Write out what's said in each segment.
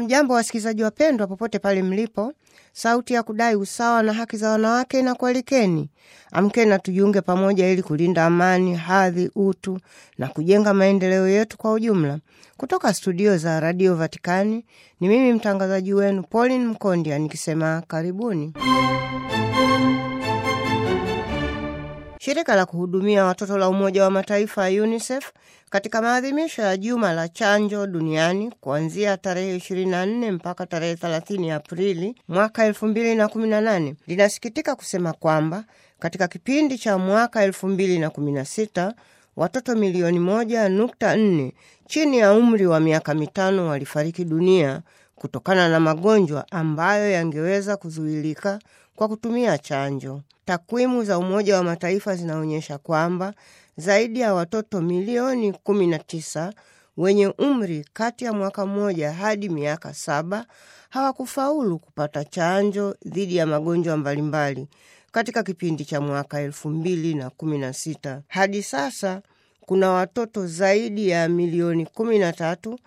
Hamjambo wasikilizaji wapendwa, popote pale mlipo. Sauti ya kudai usawa na haki za wanawake na kualikeni, amkeni na tujiunge pamoja ili kulinda amani, hadhi, utu na kujenga maendeleo yetu kwa ujumla. Kutoka studio za Radio Vatikani ni mimi mtangazaji wenu Pauline Mkondia nikisema karibuni. Shirika la kuhudumia watoto la Umoja wa Mataifa UNICEF katika maadhimisho ya juma la chanjo duniani kuanzia tarehe 24 mpaka tarehe 30 Aprili mwaka 2018 linasikitika kusema kwamba katika kipindi cha mwaka 2016 watoto milioni moja nukta nne chini ya umri wa miaka mitano walifariki dunia kutokana na magonjwa ambayo yangeweza kuzuilika kwa kutumia chanjo. Takwimu za Umoja wa Mataifa zinaonyesha kwamba zaidi ya watoto milioni 19 wenye umri kati ya mwaka mmoja hadi miaka saba hawakufaulu kupata chanjo dhidi ya magonjwa mbalimbali katika kipindi cha mwaka elfu mbili na kumi na sita. Hadi sasa kuna watoto zaidi ya milioni kumi na tatu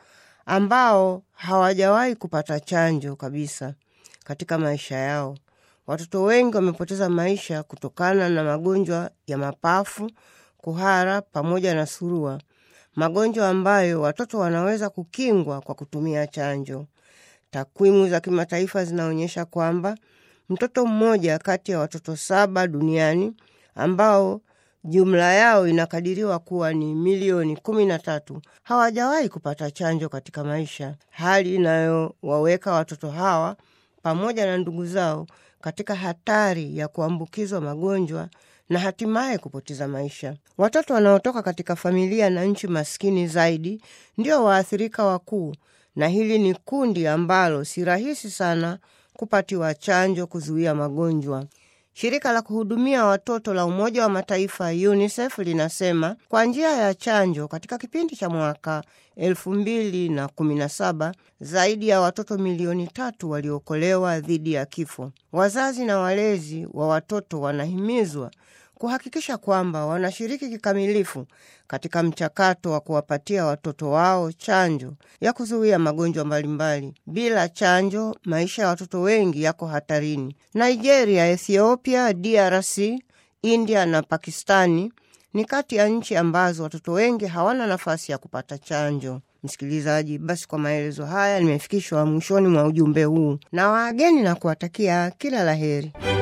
ambao hawajawahi kupata chanjo kabisa katika maisha yao. Watoto wengi wamepoteza maisha kutokana na magonjwa ya mapafu, kuhara pamoja na surua, magonjwa ambayo watoto wanaweza kukingwa kwa kutumia chanjo. Takwimu za kimataifa zinaonyesha kwamba mtoto mmoja kati ya watoto saba duniani ambao jumla yao inakadiriwa kuwa ni milioni kumi na tatu hawajawahi kupata chanjo katika maisha, hali inayowaweka watoto hawa pamoja na ndugu zao katika hatari ya kuambukizwa magonjwa na hatimaye kupoteza maisha. Watoto wanaotoka katika familia na nchi maskini zaidi ndio waathirika wakuu, na hili ni kundi ambalo si rahisi sana kupatiwa chanjo kuzuia magonjwa. Shirika la kuhudumia watoto la Umoja wa Mataifa UNICEF linasema kwa njia ya chanjo katika kipindi cha mwaka elfu mbili na kumi na saba zaidi ya watoto milioni tatu waliokolewa dhidi ya kifo. Wazazi na walezi wa watoto wanahimizwa kuhakikisha kwamba wanashiriki kikamilifu katika mchakato wa kuwapatia watoto wao chanjo ya kuzuia magonjwa mbalimbali. Bila chanjo, maisha ya watoto wengi yako hatarini. Nigeria, Ethiopia, DRC, India na Pakistani ni kati ya nchi ambazo watoto wengi hawana nafasi ya kupata chanjo. Msikilizaji, basi kwa maelezo haya nimefikishwa mwishoni mwa ujumbe huu na waageni na kuwatakia kila laheri.